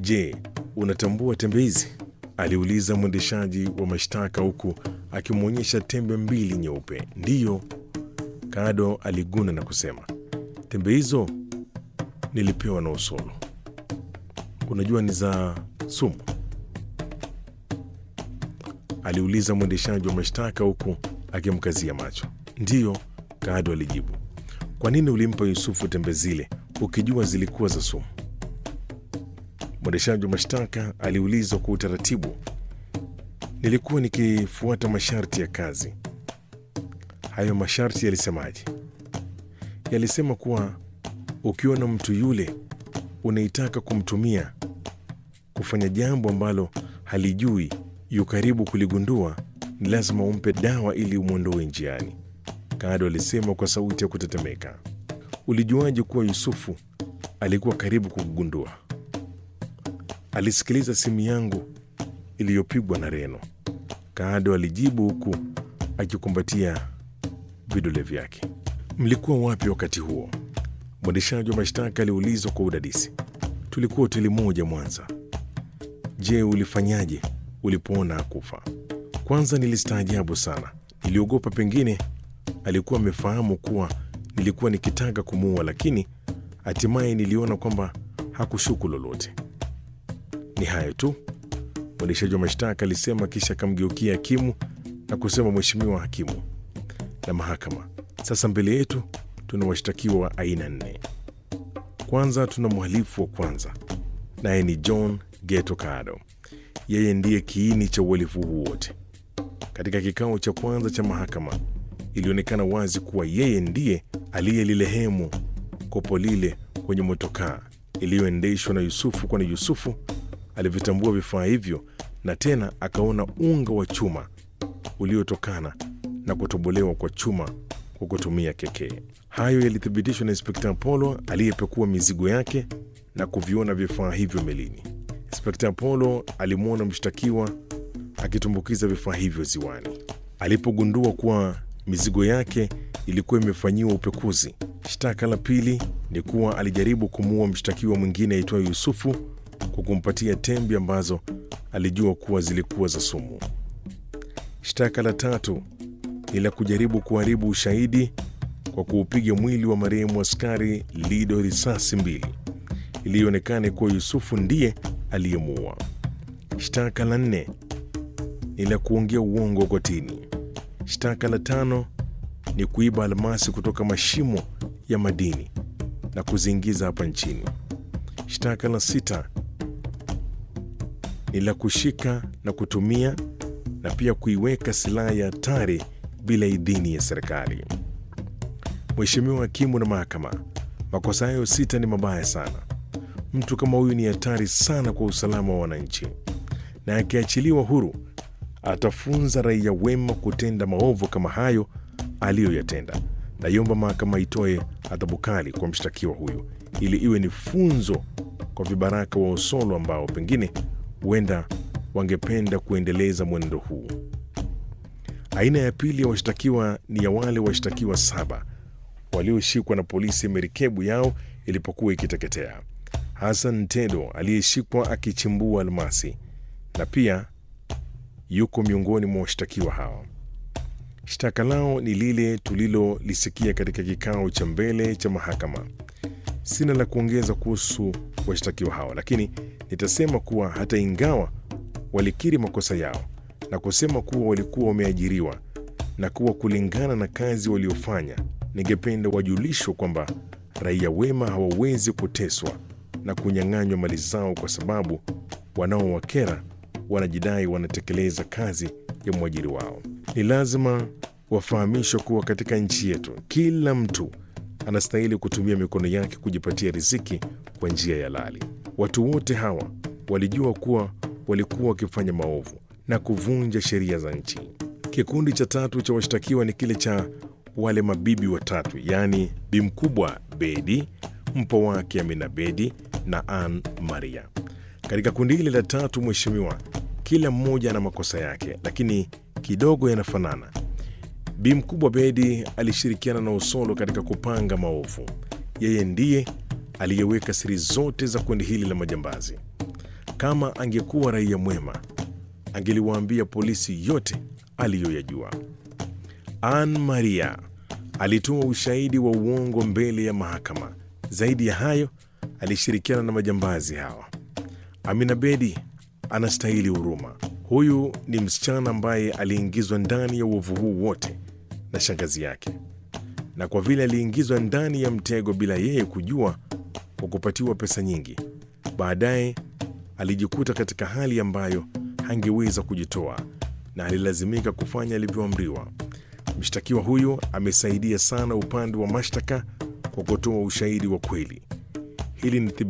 Je, unatambua tembe hizi? aliuliza mwendeshaji wa mashtaka huku akimwonyesha tembe mbili nyeupe. Ndiyo, Kado aliguna na kusema, tembe hizo nilipewa na Usolo. Unajua ni za sumu? aliuliza mwendeshaji wa mashtaka huku akimkazia macho. Ndiyo, Kado alijibu. Kwa nini ulimpa Yusufu tembe zile ukijua zilikuwa za sumu? Mwendeshaji wa mashtaka aliulizwa kwa utaratibu. Nilikuwa nikifuata masharti ya kazi. Hayo masharti yalisemaje? Yalisema kuwa ukiona mtu yule unaitaka kumtumia kufanya jambo ambalo halijui yu karibu kuligundua, ni lazima umpe dawa ili umwondoe njiani. Kado alisema kwa sauti ya kutetemeka. Ulijuaje kuwa Yusufu alikuwa karibu kugundua? Alisikiliza simu yangu iliyopigwa na Reno, Kado alijibu huku akikumbatia vidole vyake. Mlikuwa wapi wakati huo? Mwendeshaji wa mashtaka aliulizwa kwa udadisi. Tulikuwa hoteli moja Mwanza. Je, ulifanyaje ulipoona akufa? Kwanza nilistaajabu sana, niliogopa pengine alikuwa amefahamu kuwa nilikuwa nikitaka kumuua, lakini hatimaye niliona kwamba hakushuku lolote. Ni hayo tu, mwendeshaji wa mashtaka alisema, kisha akamgeukia hakimu na kusema, Mheshimiwa hakimu na mahakama, sasa mbele yetu tuna washtakiwa wa aina nne. Kwanza tuna mhalifu wa kwanza, naye ni John Geto Kado. Yeye ndiye kiini cha uhalifu huu wote. Katika kikao cha kwanza cha mahakama, ilionekana wazi kuwa yeye ndiye aliyelilehemu kopo lile kwenye motokaa iliyoendeshwa na Yusufu, kwani Yusufu alivitambua vifaa hivyo na tena akaona unga wa chuma uliotokana na kutobolewa kwa chuma kwa kutumia kekee. Hayo yalithibitishwa na Inspekta Apollo aliyepekua mizigo yake na kuviona vifaa hivyo melini. Inspekta Apollo alimwona mshtakiwa akitumbukiza vifaa hivyo ziwani. Alipogundua kuwa mizigo yake ilikuwa imefanyiwa upekuzi. Shtaka la pili ni kuwa alijaribu kumuua mshtakiwa mwingine aitwaye Yusufu kwa kumpatia tembe ambazo alijua kuwa zilikuwa za sumu. Shtaka la tatu ni la kujaribu kuharibu ushahidi kwa kuupiga mwili wa marehemu askari Lido risasi mbili iliyoonekana kuwa Yusufu ndiye aliyemuua. Shtaka la nne ni la kuongea uongo kotini. Shtaka la tano ni kuiba almasi kutoka mashimo ya madini na kuziingiza hapa nchini. Shtaka la sita ni la kushika na kutumia na pia kuiweka silaha ya hatari bila idhini ya serikali. Mheshimiwa hakimu na mahakama, makosa hayo sita ni mabaya sana. Mtu kama huyu ni hatari sana kwa usalama wa wananchi, na akiachiliwa huru atafunza raia wema kutenda maovu kama hayo aliyoyatenda. Naiomba mahakama itoe adhabu kali kwa mshtakiwa huyu ili iwe ni funzo kwa vibaraka wa Usolo ambao pengine huenda wangependa kuendeleza mwenendo huu. Aina ya pili ya washtakiwa ni ya wale washtakiwa saba walioshikwa na polisi merikebu yao ilipokuwa ikiteketea. Hassan Tedo aliyeshikwa akichimbua almasi na pia yuko miongoni mwa washtakiwa hao. Shtaka lao ni lile tulilolisikia katika kikao cha mbele cha mahakama. Sina la kuongeza kuhusu washtakiwa hao, lakini nitasema kuwa hata ingawa walikiri makosa yao na kusema kuwa walikuwa wameajiriwa na kuwa kulingana na kazi waliofanya, ningependa wajulishwe kwamba raia wema hawawezi kuteswa na kunyang'anywa mali zao kwa sababu wanaowakera wanajidai wanatekeleza kazi ya mwajiri wao. Ni lazima wafahamishwe kuwa katika nchi yetu kila mtu anastahili kutumia mikono yake kujipatia riziki kwa njia ya halali. Watu wote hawa walijua kuwa walikuwa wakifanya maovu na kuvunja sheria za nchi. Kikundi cha tatu cha washtakiwa ni kile cha wale mabibi watatu, yaani bi mkubwa Bedi, mpo wake Amina Bedi na Ann Maria. Katika kundi hili la tatu, mheshimiwa, kila mmoja ana makosa yake, lakini kidogo yanafanana. Bi mkubwa Bedi alishirikiana na Usolo katika kupanga maovu. Yeye ndiye aliyeweka siri zote za kundi hili la majambazi. Kama angekuwa raia mwema, angeliwaambia polisi yote aliyoyajua. Ann Maria alitoa ushahidi wa uongo mbele ya mahakama. Zaidi ya hayo, alishirikiana na majambazi hawa. Amina Bedi anastahili huruma. Huyu ni msichana ambaye aliingizwa ndani ya uovu huu wote na shangazi yake, na kwa vile aliingizwa ndani ya mtego bila yeye kujua, kwa kupatiwa pesa nyingi, baadaye alijikuta katika hali ambayo hangeweza kujitoa na alilazimika kufanya alivyoamriwa. Mshtakiwa huyu amesaidia sana upande wa mashtaka kwa kutoa ushahidi wa kweli. Hili ni